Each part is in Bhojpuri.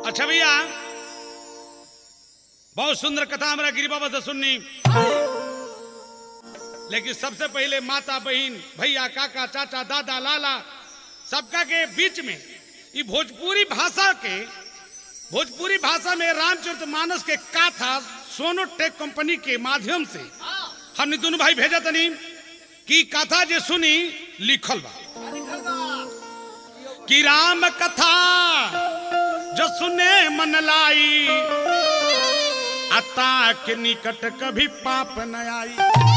अच्छा भैया बहुत सुंदर कथा हमारा गिरी बाबा से सुननी लेकिन सबसे पहले माता बहन भैया काका चाचा दादा लाला सबका के बीच में ये भोजपुरी भाषा के भोजपुरी भाषा में रामचरित मानस के काथा सोनोटेक कंपनी के माध्यम से हमने दोनों भाई भेजा तनी कि कथा जे सुनी लिखल बा कि राम कथा जो सुने मन लाई अता के निकट कभी पाप न आई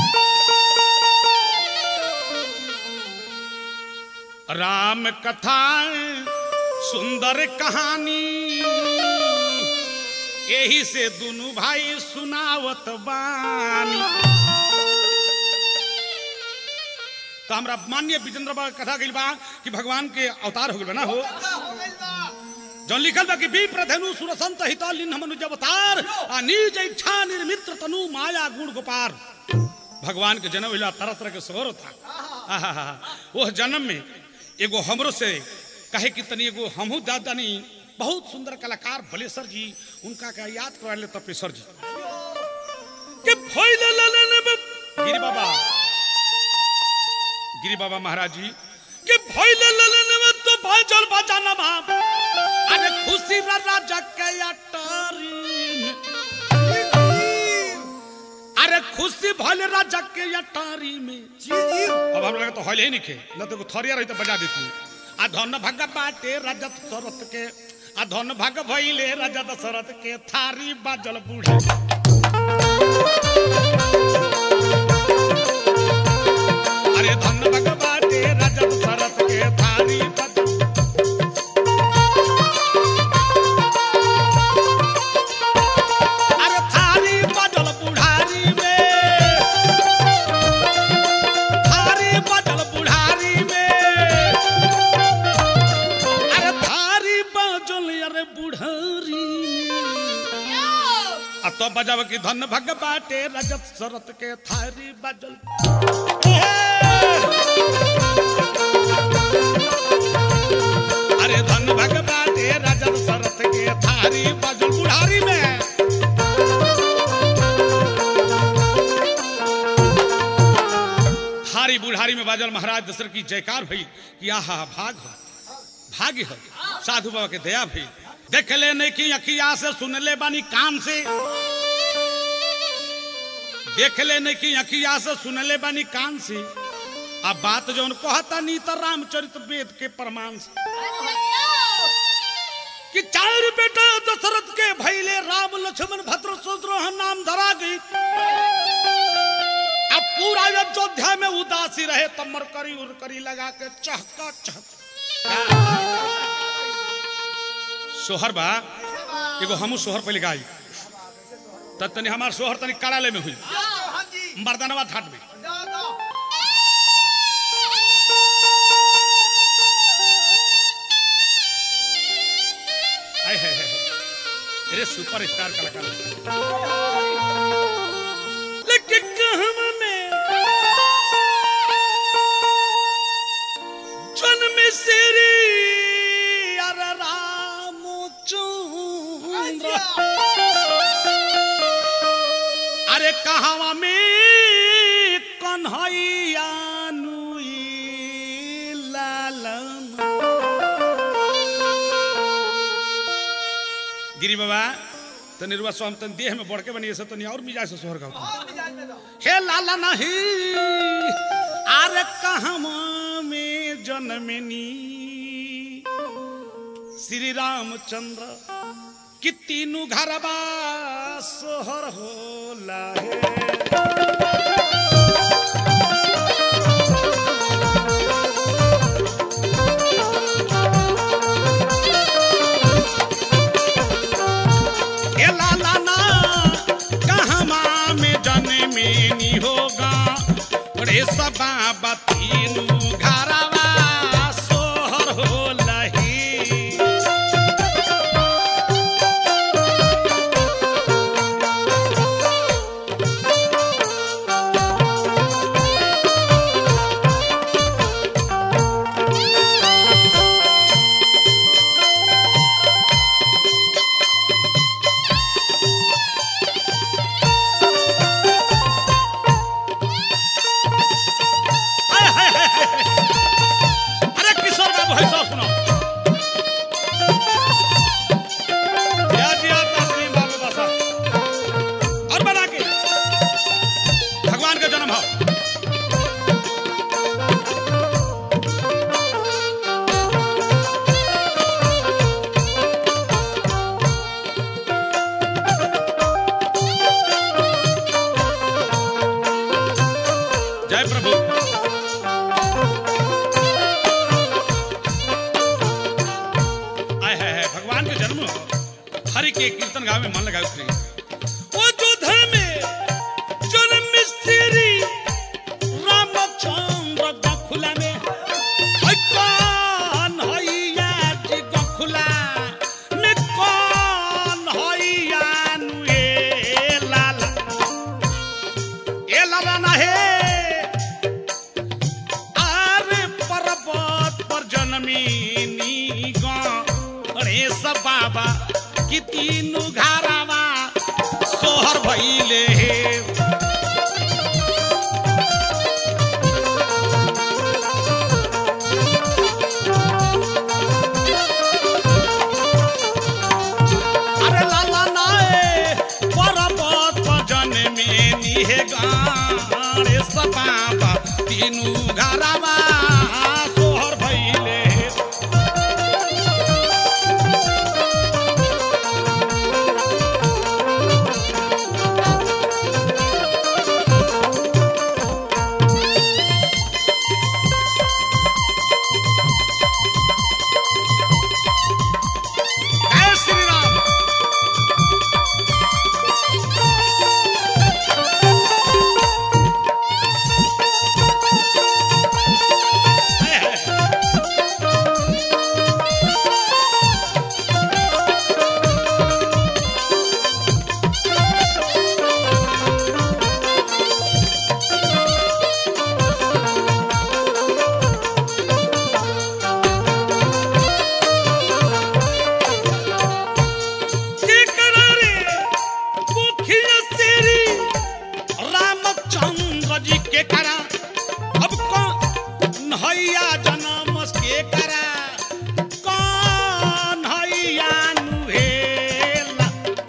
राम कथा सुंदर कहानी यही से दोनों भाई सुनावत बानी तो हमरा मान्य विजेंद्र बाबा के कथा गइल बा कि भगवान के अवतार हो गइल बा ना हो जौन लिखल बा कि बी प्रधनु सुरसंत हिता लिन मनुज अवतार आ निज इच्छा निर्मित्र तनु माया गुण गोपार भगवान के जन्म होला तरह तरह के सोहर था आहा वो जन्म में एगो हमरो से कहे कि तनी एगो हमहू दादानी बहुत सुंदर कलाकार भलेसर जी उनका का याद करा ले तपेश्वर जी के फैले ललन गिरी बाबा गिरी बाबा महाराज जी के भैले ललन में तो भाई चल बचाना बाप अरे खुशी रा राजा के अटारी में अरे खुशी भले राजा के अटारी में अब हम लगे तो हले ही नहीं खे न तो थरिया रही तो बजा देती आ धन भाग बाटे राजा दशरथ के आ धन भाग भइले राजा दशरथ के थारी बाजल बूढ़े अरे धन भाग बाटे राजा दशरथ के थारी बाजल अरे थारी बाजल बुढ़ारी में थारी बाजल बुढ़ारी में अरे थारी बाजल अरे बुढ़ारी में आ तो बजाव की धन भग बाटे रजत शरत के थारी बाजल अरे धन भग बाटे रजत शरत के थारी बाजल बुढ़ारी में थारी बुढ़ारी में बाजल महाराज दशरथ की जयकार भई कि आहा भाग हो भाग्य हो साधु बाबा के दया भई देख ले नहीं की अखिया से सुन ले बानी कान से देख ले नहीं की अखिया से सुन ले बानी कान से अब बात जो कहता नी तो रामचरित वेद के प्रमाण से कि चार बेटा दशरथ के भैले राम लक्ष्मण भद्र शत्रुघ्न नाम धरा गई अब पूरा अयोध्या में उदासी रहे तब मरकरी उरकरी लगा के चहका चहक सोहर बा एगो हमू सोहर पहले गाई तब तनी हमार सोहर तनी कराले में हुई मर्दानवा घाट में आय है, है, है। अरे सुपर स्टार कलाकार लेकिन कहम में जन्म श्री अर राम चंद्र अरे कहावा में कन्हैया नुई लालन गिरी बाबा तनी रुआ स्वाम तन देह में बढ़ के बनी ऐसा तनी और मिजाज से सोहर गाओ हे लाला नहीं अरे कहवा में जन्मनी श्री रामचंद्र कि तीनू घरबा सोहर होला है ए लाला ना कहवा में जन्मनी होगा रे सबा बतीनू घरवा सोहर होला ही जन्म हो हरि के कीर्तन गावे में मन लगाओ श्री ओ जोधा में जन्म श्री रामचंद्र गखुला में है कौन हैया जी गखुला में कौन हैया नु ए लाला ए लाला ना हे आरे पर्वत पर जन्मीनी गणेश बाबा कि तीनू घारावा सोहर भइले हे अरे लाला नाए पर्वत पर जन्मीनी हे गणेश बाबा तीनू घारावा सोहर भइले हे जय श्री राम है, है। के करारे मुखिया तेरी रामचंद्र जी के करा अब कौन हैया जनम के करा कौन हैया नुहेला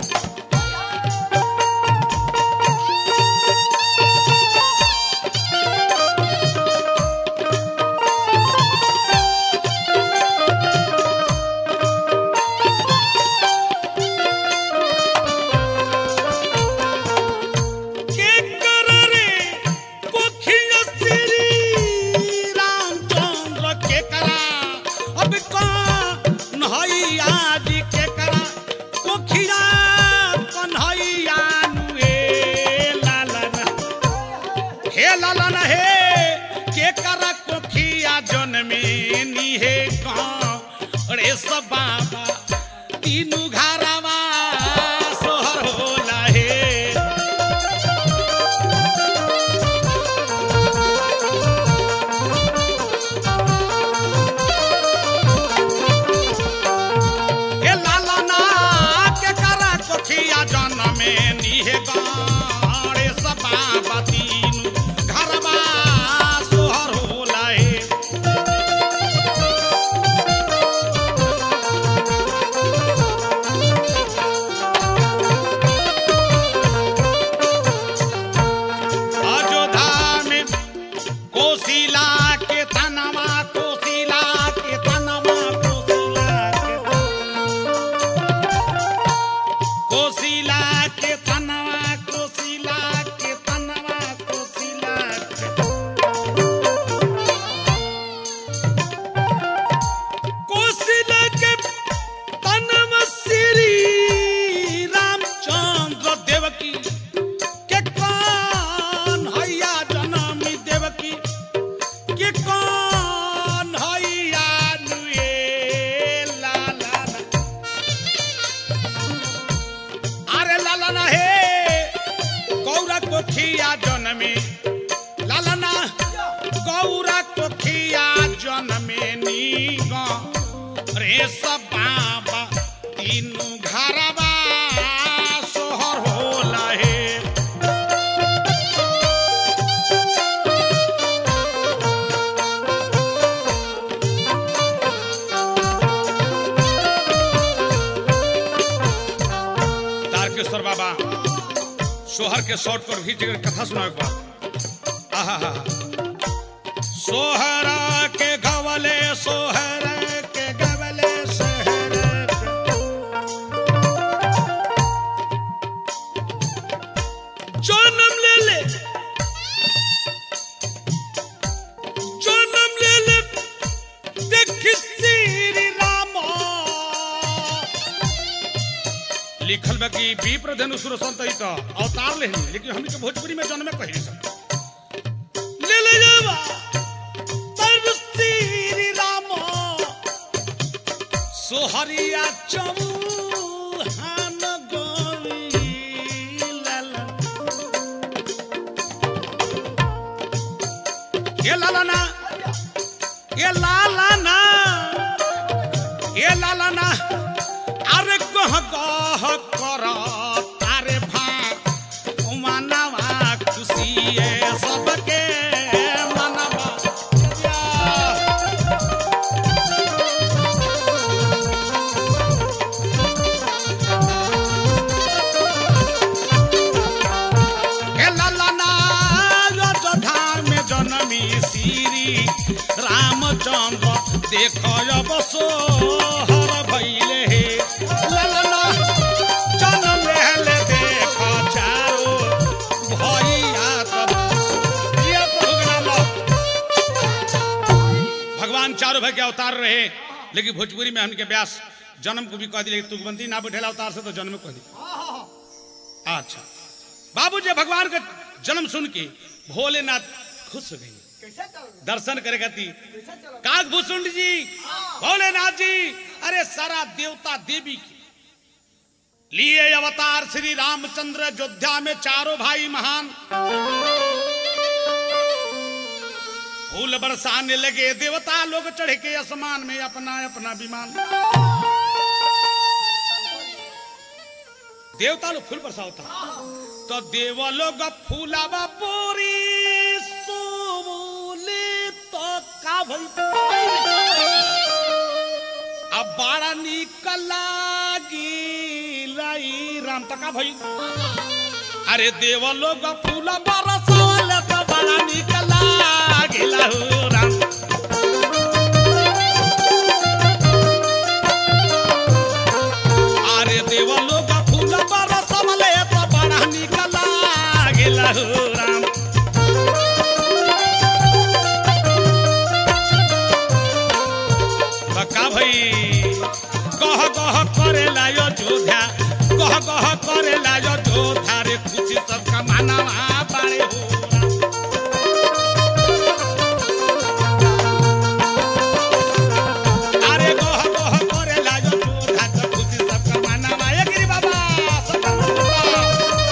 के करारे मुखिया तेरी रामचंद्र के करा अब कौन हैया जी के करा मुखिया कन्हैया नुहेला लाला हे लाला न हे के करा कोखिया जन्मे नी हे रे सब बाबा तीनू घारावा सोहर होला हे हे लाला ना के करा कोखिया जन्मे नी हे रे सब बाबा तीनू घारावा सोहर होला हे अयोध्या में कोशिला के तनवा कोशिला के तनवा कोशिला के कोशिला के तनवा कोशिला के तनवा कोशिला के कोशिला के तनवा श्री रामचंद्र देवकी के कौन हैया जनमी देवकी के कौन हैया नुए लाला अरे लाला ना हे गौरा कोखिया जनमे लाला ना गौरा कोखिया जनमे नी रे सब बाबा तीनू घरवा सोहर होला हे तारकेश्वर बाबा सोहर के शॉर्ट पर भी जगह कथा सुनावे बा आहा सोहर के गवले सोहर के गवले शहर जन्म ले ले जन्म ले ले देख श्री राम लिखल बा कि विप्र धनु सुर संत ही तो अवतार लेहनी लेकिन हमनी के भोजपुरी में जन्म में कही सब ले ले जावा पर श्री राम सोहरिया चौहान गोरी लाला ये लाला ना ये लाला ना ये लाला ना अरे कह कह कर तारे भा मनवा खुशी है सबके मनवा हे लाला ना अयोध्या में जन्मी श्री रामचंद्र देख बसो हर भैले हे लाला ना जन्म ले देख चारो भैया तब ये प्रोग्राम भगवान चारों भाई के अवतार रहे लेकिन भोजपुरी में हमके व्यास जन्म को भी कह दी लेकिन तुकबंदी ना बैठेला अवतार से तो जन्म कह दी अच्छा बाबू जी भगवान का जन्म सुन के भोलेनाथ खुश हो गई कैसे चल दर्शन करे गति कैसे चल काक भूषुंड जी भोलेनाथ जी अरे सारा देवता देवी की लिए अवतार श्री रामचंद्र अयोध्या में चारों भाई महान फूल बरसाने लगे देवता लोग चढ़ के आसमान में अपना अपना विमान देवता लोग फूल बरसावता तो देव लोग फूलावा पूरी सोले तो का भई अब बड़ा निक लागी लाई राम तका भई अरे देव लोग फूल बरसावले तो बड़ा निक लागी लहू राम अरे देव लोग फूल बरसावले तो बड़ा निक लागी लहू राम बका भई कह कह करे लायो जोधा कह कह करे लायो जोधा रे खुशी सबका मानवा पारे हो अरे कह कह करे लायो जोधा तो खुशी सबका मानवा ए गिरी बाबा सबका मानवा।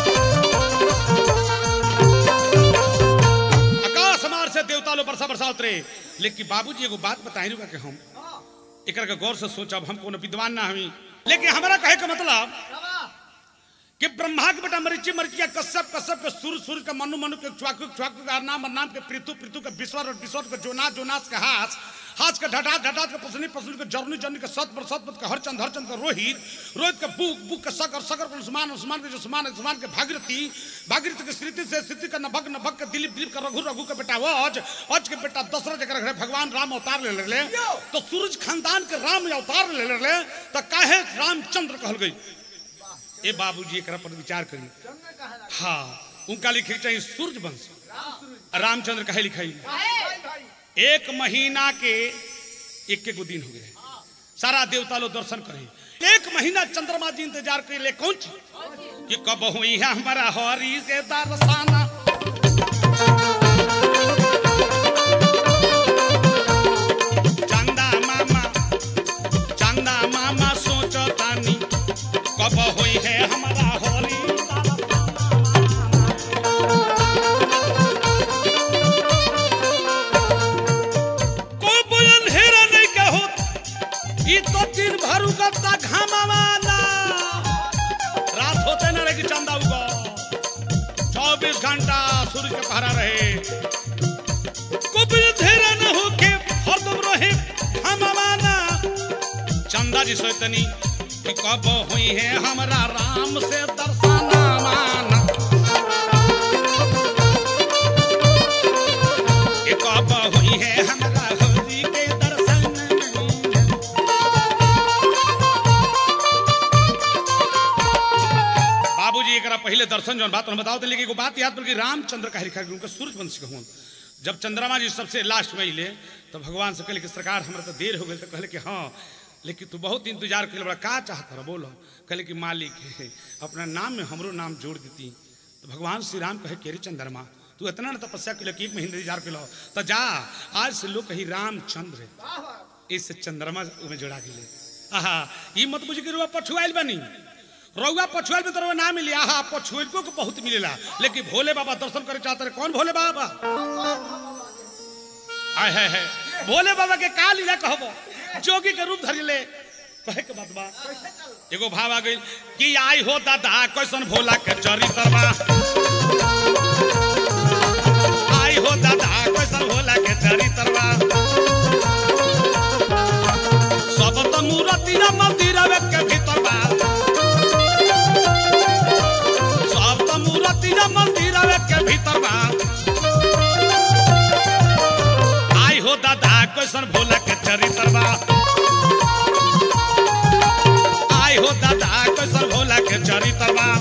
आकाश मार से देवता लो बरसा बरसा उतरे लेकिन बाबूजी एगो बात बताई रुका के हम एकर के गौर से सोचब हम कोनो विद्वान ना हमी लेकिन हमारा कहे का मतलब कि ब्रह्मा के बेटा मरीची मरीचिया कश्यप कश्यप के सुर सुर के मनु मनु के च्वाकु च्वाकु के नाम नाम के पृथु पृथु के विश्वर और विश्वर के जोनास जोनास के हास हास के ढटा ढटा के पसनी पसनी के जरनी जरनी के सत पर सत के हरचंद हरचंद के रोहित रोहित के बुक बुक के सकर सकर के उस्मान उस्मान के उस्मान उस्मान के भागीरथी भागीरथी के स्थिति से स्थिति का नभक नभक के दिलीप दिलीप का रघु रघु के बेटा वज वज के बेटा दशरथ जकर घरे भगवान राम अवतार ले ले तो सूरज खानदान के राम अवतार ले ले तो काहे रामचंद्र कहल गई ए बाबूजी एकरा पर विचार करी जन्म कहा लगा हाँ उनका लिखे के चाहिए सूर्य वंश रामचंद्र कहे लिखाई भाई भाई एक महीना के एक के गो दिन हो गए सारा देवता लोग दर्शन करे एक महीना चंद्रमा जी इंतजार करे ले कौन चीज कि कब हुई है हमारा हरी से दर्शाना चंदा मामा चंदा मामा सोचो तानी कब हुई है हमारा हरी कोई बोलन हेरा नहीं कहो ई तो दिन भर उगता घामावाना रात होते ना रहे कि चंदा उगो चौबीस घंटा सूर्य के पहरा रहे कोई धेरा न हो के हरदम रहे घामावाना चंदा जी सोचतनी कि कब हुई है हमारा राम से दर्शना माना कि कब हुई है हमारा हरि के दर्शन बाबूजी एकरा पहले दर्शन जौन बात हम बताओ तो लेकिन एगो बात याद बल्कि रामचंद्र का लिखा उनका सूर्य वंश के हुआ जब चंद्रमा जी सबसे लास्ट में अले तो भगवान से कहले कि सरकार हमरा तो देर हो गई तो कहले कि हाँ लेकिन तू बहुत इंतजार कर बड़ा का चाहत रह बोलो कहले कि मालिक है अपना नाम में हमरो नाम जोड़ देती तो भगवान श्री राम कहे केरी चंद्रमा तू इतना ना तपस्या के कि एक महीने इंतजार कर तो जा आज से लोग कही रामचंद्र इससे चंद्रमा में जोड़ा गेले आहा ई मत बुझ के रुआ पछुआइल बनी रउआ पछुआइल में तो रउआ ना मिली आहा पछुआइल को बहुत मिलेला लेकिन भोले बाबा दर्शन करे चाहते रहे कौन भोले बाबा आय है है भोले बाबा के का लीला कहबो जोगी के रूप धरि ले कहे के बात बा एगो भाव आ गइल कि आई हो दादा कैसन भोला के चरित्र बा आई हो दादा कैसन भोला के चरित्र बा सब त मूर्तिया मंदिर के भीतर बा सब त मूर्तिया मंदिर के भीतर बा आई हो दादा कैसन भोला के चरित्र बा आई हो दादा कैसन भोला के चरित्र बा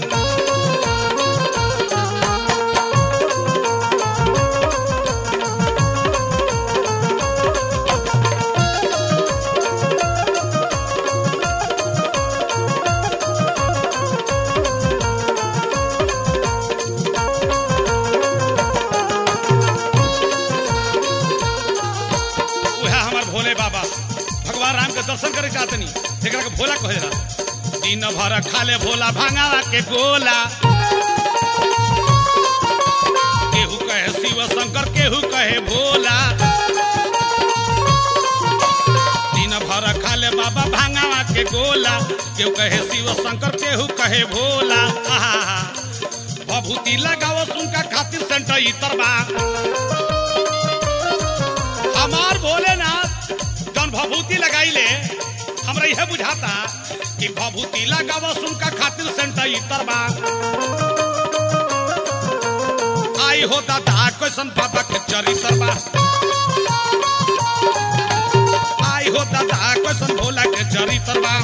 उहे हमार भोले बाबा भगवान राम के दर्शन करे चाहतनी एकरा के भोला कहे ला दिन भर खाले भोला भांगावा के गोला केहू कहे शिव शंकर केहू कहे भोला दिन भर खाले बाबा भांगावा के गोला केहू कहे शिव शंकर केहू कहे भोला आहा भभूति लगाओ सुनका खातिर सेंटर इतर बा हमार भोलेनाथ जौन भभूति लगाइले हमरा यह बुझाता कि भभूति लगाव सुनका खातिर सेंटर इतर बा आई हो दादा कैसन बाबा के चरित्र बा आई हो दादा कैसन भोला के चरित्र बा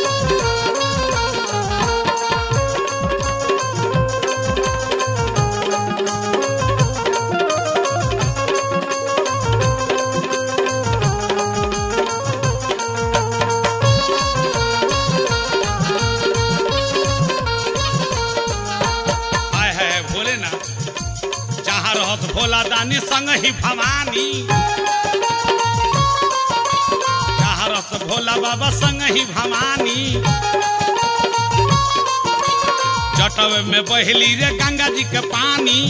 आय है भोलेनाथ जहाँ रहत भोला दानी संग ही भवानी जहाँ रहत भोला बाबा संग ही भवानी जटव में बहली रे गंगा जी के पानी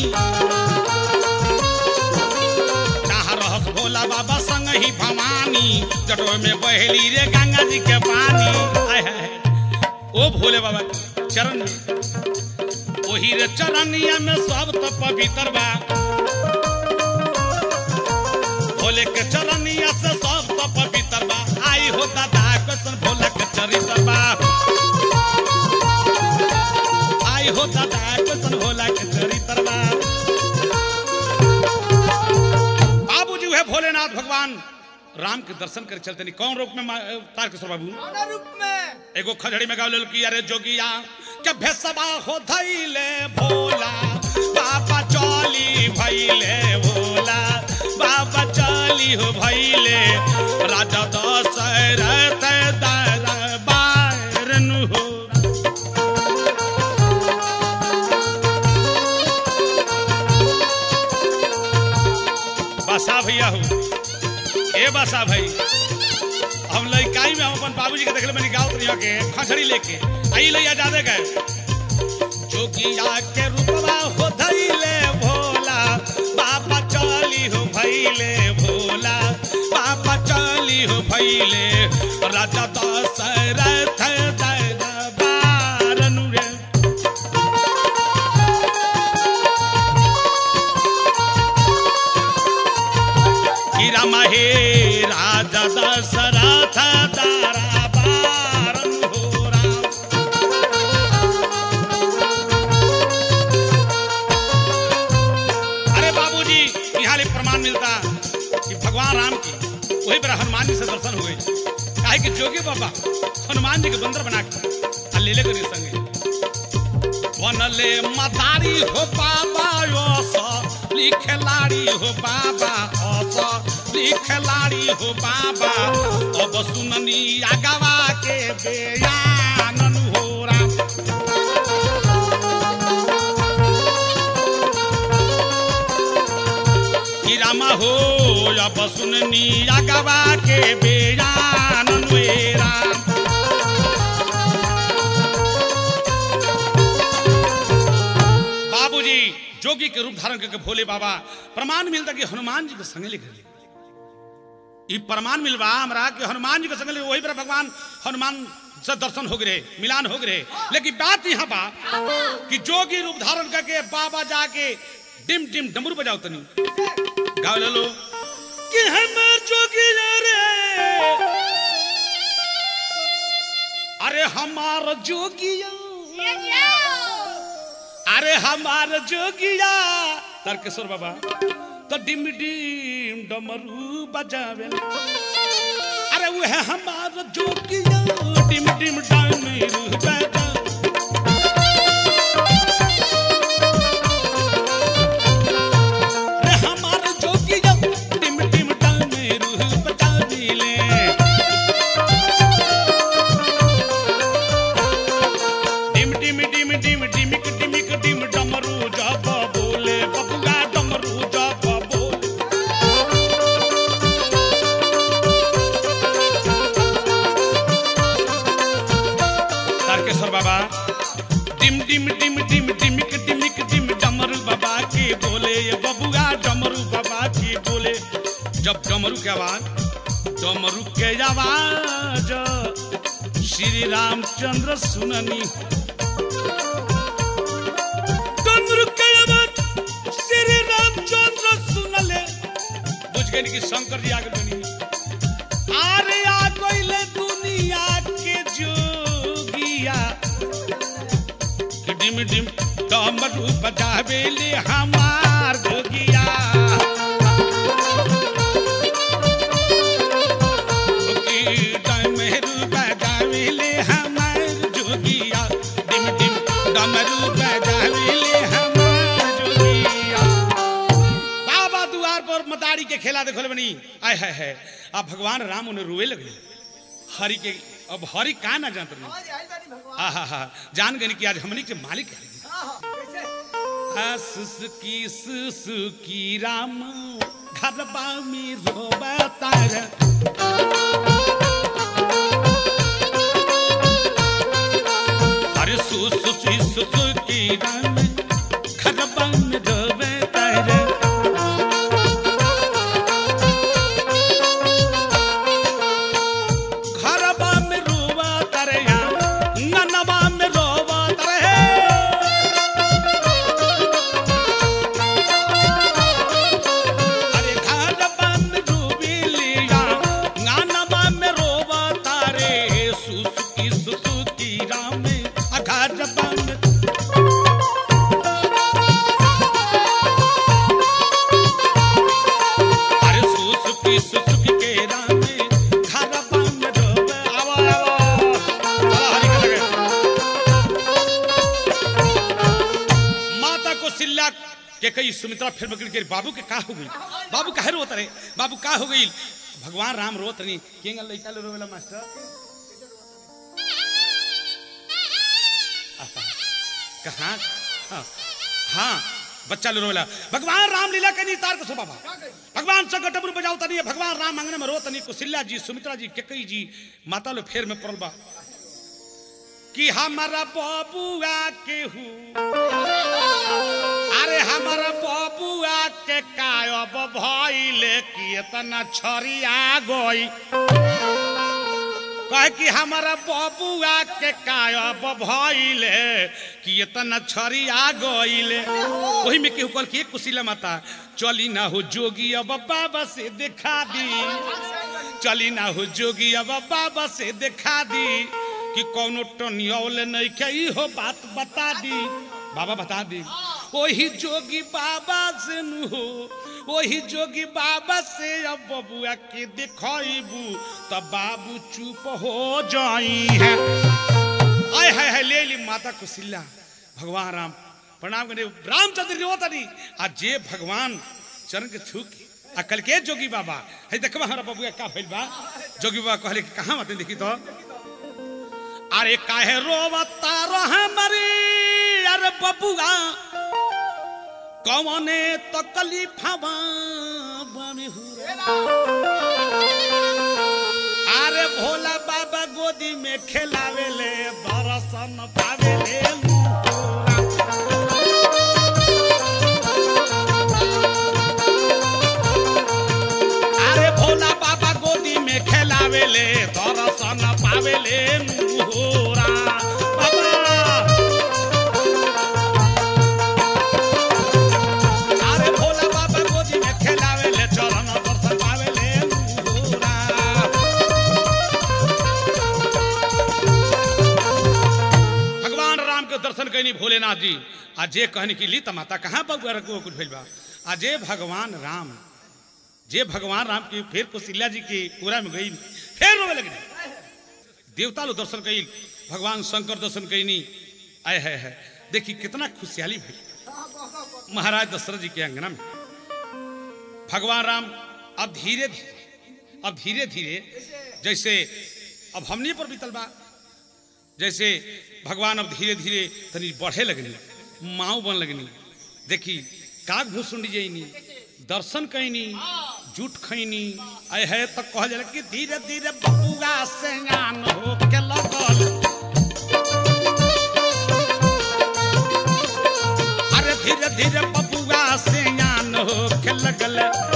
जहाँ रहत भोला बाबा संग ही भवानी जटव में बहली रे गंगा जी के पानी आय है ओ भोले बाबा के चरण में ओही रे चरनिया में सब तो पवित्र बा भोले के चरनिया से सब तो पवित्र बा आई हो दादा कैसन भोला के चरित्र बा आई हो दादा कैसन भोला के चरित्र बा बाबूजी है भोलेनाथ भगवान राम के दर्शन करे चलते नहीं कौन रूप में मा- तारकेश्वर बाबू कौन रूप में एगो खजड़ी में गावल कि अरे जोगिया के भेसबा हो धैले भोला बाबा चली भैले भोला बाबा चली हो भैले राजा दशरथ दरबार नु हो बसा भैया हो ए बसा भाई हम लइकाई में हम अपन बाबूजी के देखले बनी गाँव तरिया के खसड़ी लेके आई लइया जादे गए जोगिया के रूपवा हो धैले भोला बाबा चली हो भैले भोला बाबा चली हो भैले राजा दशरथ दरबार नु रे कि राम हे राजा दशरथ दरबार हो राम अरे बाबूजी यहाँ ले प्रमाण मिलता कि भगवान राम की वही पर हनुमान जी से दर्शन हुए काहे कि जोगी बाबा हनुमान जी के बंदर बना के आ ले ले करी संगे बनले मदारी हो बाबा यो स लिखलारी हो बाबा अस असली खिलाड़ी हो बाबा अब सुननी आगवा के बेयान हो राम कि रामा हो अब सुननी आगवा के बेयान नुए राम बाबूजी जोगी के रूप धारण करके भोले बाबा प्रमाण मिलता कि हनुमान जी के संगे लेकर ले ई प्रमाण मिलवा हमरा कि हनुमान जी के संगे ले वही पर भगवान हनुमान से दर्शन हो गए मिलान हो गए लेकिन बात यहाँ बा कि जोगी रूप धारण करके बाबा जाके डिम डिम डमरू बजाओ तनी गाओ ले लो कि हम जोगी रे अरे हमार जोगिया अरे हमार जोगिया तारकेश्वर बाबा तो डिम डिम डमरू बजावे अरे वो है हमार जोगिया डिम डिम डमरू बजा अरे हमार जोगिया डिम डिम डमरू बजावे डिम डिम डिम डिम डिमिक डिमिक डिम डमरू जब बोले बबुआ डमरू जब बोले तारकेश्वर बाबा डिम डिम डिम डिम डिमिक डिमिक डिम डमरू बाबा के बोले ये बबुआ डमरू बाबा के बोले जब डमरू के आवाज डमरू के आवाज श्री रामचंद्र सुननी डमरू के आवाज श्री रामचंद्र सुनले बुझ गए कि शंकर जी आगे बनी अरे आ गइले दुनिया के जोगिया कि डिम डिम डमरू बजावे ले हमार जोगिया कि डमरू बजावे ले हमार जोगिया डिम डिम डमरू बजावे ले हमार जोगिया बाबा दुआर पर मदारी के खेला देखल बनी आय है है अब भगवान राम उन्हें रोए लगे हरि के अब हरि का ना जानत रही हाँ जी, आई बानी भगवान। आहा हा जान गए कि आज हमनी के मालिक है हाँ, हाँ, कैसे? सुसुकी सुसुकी राम घरबा में रोबतार अरे सुसुकी सुसुकी राम घरबा में रोबतार घरबा में रोबतार या ननबा में रोबतार है अरे घर बंद डूबी लिया गानवा में रोवा तारे सुसुकी सुसुकी राम आ घर बंद अरे सुसुकी सुसुकी के राम घर बंद डूबे आवा आवा चला हरि के लगे माता को सिल्ला के कई सुमित्रा फिर बगड़ के बाबू के का हो गई बाबू काहे रोत रहे बाबू का हो गई भगवान राम रोत नहीं केंगा लइका ले रोवेला मास्टर आहा, कहाँ हाँ, हाँ बच्चा ले रोवेला भगवान राम लीला के नहीं तार को सो बाबा भगवान से गटबरू बजाओ तनी भगवान राम अंगने में रो तनी कुशिल्या जी सुमित्रा जी केकई जी माता लो फेर में पड़ल बा कि हमारा बबुआ के हूँ अरे हमारा बबुआ के कायब भइले कि इतना छरिया गई कहे कि हमारा बबुआ के कायब भइले कि इतना छरिया गइले वही में केहू कहल कि एक कुशिला माता चली ना हो जोगी अब बाबा से दिखा दी चली ना हो जोगी अब बाबा से दिखा दी कि कौनो टनियौल नहीं के हो बात बता दी बाबा बता दी वही जोगी बाबा से नु हो वही जोगी बाबा से अब बबुआ के दिखाइबू तब बाबू चुप हो जाई है आय हाय हाय ले ली माता कुशिला भगवान राम प्रणाम करे रामचंद्र जी होता नहीं आज जे भगवान चरण के छू के आ कल के जोगी बाबा है देखबा हमारा बबुआ का भइल बा जोगी बाबा कहले कि कहाँ मत देखी तो अरे काहे रोवता रह मरी अरे बबुआ कौने तो कलीफावा बने हुआ अरे भोला बाबा गोदी में खेलावेले दर्शन पावेले अरे भोला बाबा गोदी में खेलावेले दर्शन पावेले मुहोरा बाबा अरे भोला बाबा गोदी में खेलावेले चरण दर्शन पावेले मुहोरा भगवान राम के दर्शन कैनी भोलेनाथ जी आ जे कहनी कि ली त माता कहाँ बबुआ रखो कुछ भइल बा आ जे भगवान राम जे भगवान राम की फिर कौशल्या जी की पूरा में गई फिर रोवे लगी देवता लोग दर्शन कई भगवान शंकर दर्शन कैनी आय है है देखी कितना खुशहाली भई महाराज दशरथ जी के अंगना में भगवान राम अब धीरे धीरे अब धीरे धीरे जैसे अब हमनी पर बीतल बा जैसे भगवान अब धीरे धीरे तनी बढ़े लगनी माऊ बन लगनी देखी काग भूसुंडी जैनी दर्शन कैनी जूठ खैनी आय है तो कह जाला कि धीरे धीरे बबुआ से ज्ञान हो के लगल अरे धीरे धीरे बबुआ से ज्ञान हो के लगल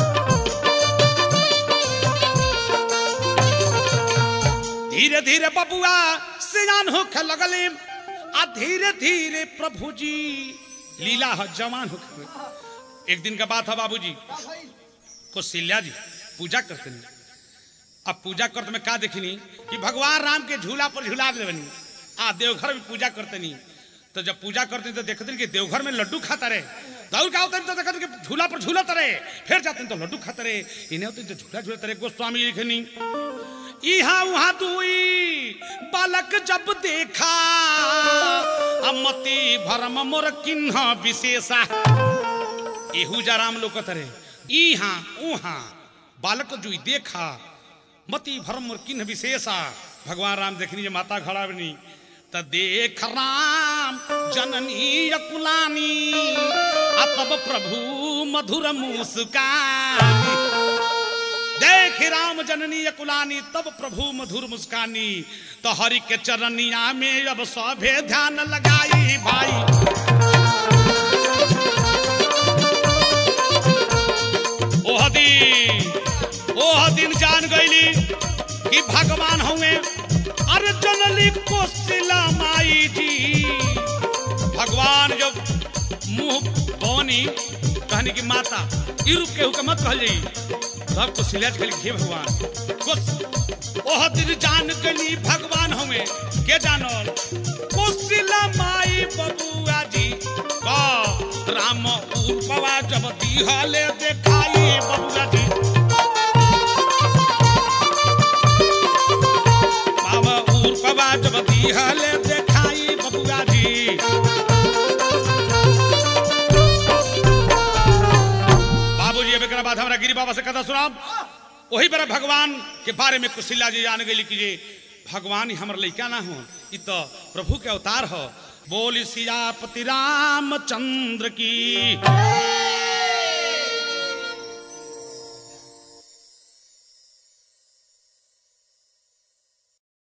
धीरे धीरे बबुआ सियान होखे लगले आ धीरे धीरे प्रभु जी लीला ह जवान होखे एक दिन का बात है बाबूजी कौशल्या जी पूजा करते नहीं अब पूजा करते में का देखनी कि भगवान राम के झूला पर झूला देवनी आ देवघर में पूजा करते नहीं तो जब पूजा करते तो देखते नहीं कि देवघर में लड्डू खाता रहे दौड़ का होते तो देखते कि झूला पर झूलत रहे फिर जाते तो लड्डू खाता रहे इन्हें होते तो झूला झूलते रहे गोस्वामी लिखनी इहा उहा दुई बालक जब देखा अमति भरम मोर किन्ह विशेषा एहू जराम लोकत रे इहा उहा बालक जुई देखा मति भरम मोर किन्ह विशेषा भगवान राम देखनी जे माता खड़ा बनी त देख राम जननी अकुलानी आ तब प्रभु मधुर मुस्कानी देख राम जननी कुलानी तब प्रभु मधुर मुस्कानी तो हरि के चरनिया में अब सभे ध्यान लगाई भाई ओह दिन ओह दिन जान गईली कि भगवान हुए अरे जनली कोशिला माई जी भगवान जब मुंह बनी कहनी की माता ई रूप केहू के मत कहल जाई सब को सिलेज के लिखे भगवान कुछ ओह दिन जान गली भगवान हमें के जानल कुशिला माई बबुआ जी का राम उर्पवा जब दिहले देखाई बबुआ जी बाबा उर्पवा जब दिहले देखाई बबुआ जी बाबूजी अब एकरा बाद हमरा गिरी बाबा से कथा सुनाब वही बेरा भगवान के बारे में कुशिला जी जान गई कि जे भगवान ही हमर लइका ना हो इ तो प्रभु के अवतार हो बोली सियापति रामचंद्र की